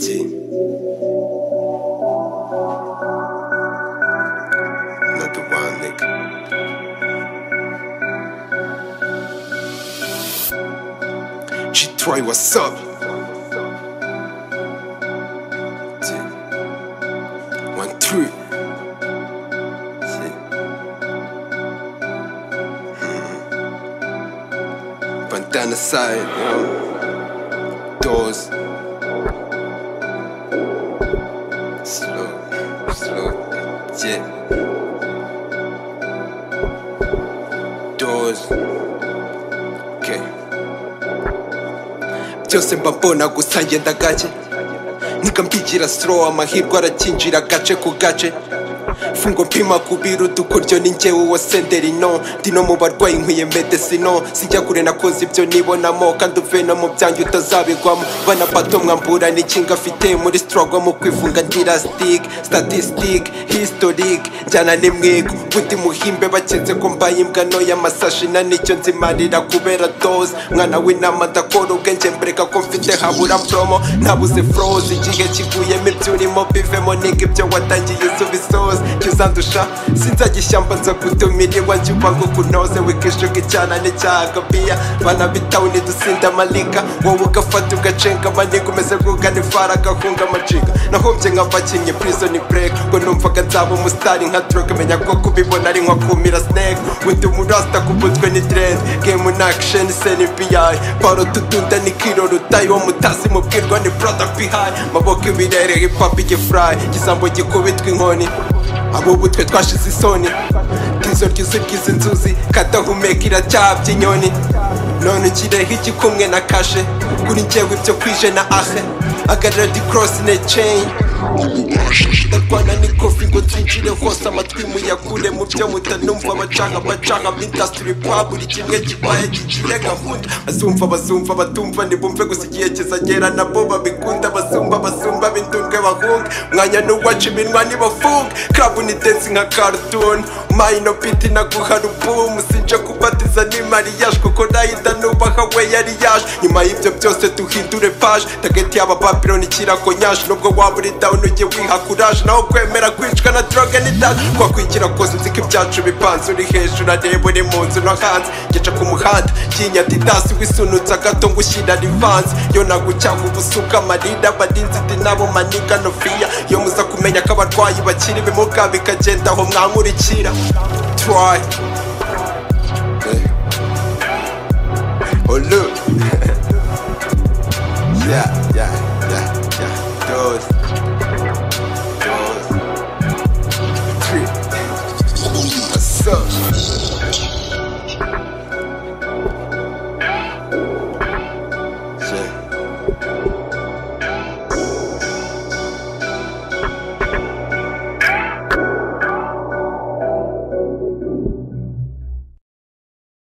Ti. Another wild nigga. G3, what's up? Ti. One, two. Ti. 21 side, you know. Doors. Slow, slow, yeah. Doors. Okay. Byose mbabona gusa ngenda gake nikampigira slow amahirwe arakinjira gace ku gace fungo mpima kubira udukoryo ni njyewe uwo senderino ndi no mu barwayi nkwiye medesino sijya kure nakoze ibyo nibonamo kandi uve no mu byanjye utazabigwamo bana bato mwambura n'ikinga afite muri struggle mu kwifunga ndira stick statistic historic njyana n'imwigo bundi muhimbe baketse ko mbaye imbwa ntoya amasashi na nicyo nzimarira kubera dose mwana w'inama ndakora ubwenge mbereka ko mfite habura promo nabuze froze igihe kiguyemo ibyo urimo bivemo niga ibyo watangiye usubiza ibisozi jya uzandusha sinzajya ishyamba nza gutumira iwanjye ubango kunoze wikishuka icyana gabiya banabitawe ntidusinda amalika wowe ugafata ugacenga amaniga umeze nk'ugana ifara agahunga amaciga nahombye nk'abakinnyi prison break ngo numvaga nzaba umusitari nka droge menya ko kubibona ari nko kumira snake undi murasta kubutswe ni dread game na action cnbi paro tutunda ni kiro rutayi wo mutazi mubwirwa ni product behind maboko ibirere hip hop igifurayi igisambo gikubitwa inkoni abo ubu twe twashize isoni tizo ryuzuye ry'izi nzuzi kadahumeka iracyabya inyoni none ukireho igikumwe na kashe kuri njyewe ibyo kwije na ahe agarira di korosi ne ceyini ndarwana n'ikofi ngo twinjire hose amatwi muyakure mu byo mutanumva abacanga bacanga indasitiri kwa buri kimwe kibaye kigiye gahunda bazumva bazumva batumva ntibumve gusa igihe kizagera nabo babikunda basumba basumba b'indundwe bahunga mwanya n'uwacu iminwa nibafunga krabu ni densi nka cartoon mayino piti naguha rubumu sinje kubatiza ni mariage kuko nahita nubaha we yari yaje nyuma y'ibyo byose duhindure paje tageti y'aba babironi kirakonyashe nubwo waba uri down ujye wiha courage naho kwemera kwicwa na droge ni dash kwakwigira kose nzi ko ibyacu bipanze uri hejuru areba uri mu nzu no hanze ngeca ku muhanda nyinya didasi wisunutse agato ngushyira rivanze yo nagucyanga ubusuka amarira abarinzi ndi nabo maniga nofiya yo muza kumenya ko abarwayi bakiri ibimuga bikagenda aho mwankurikira try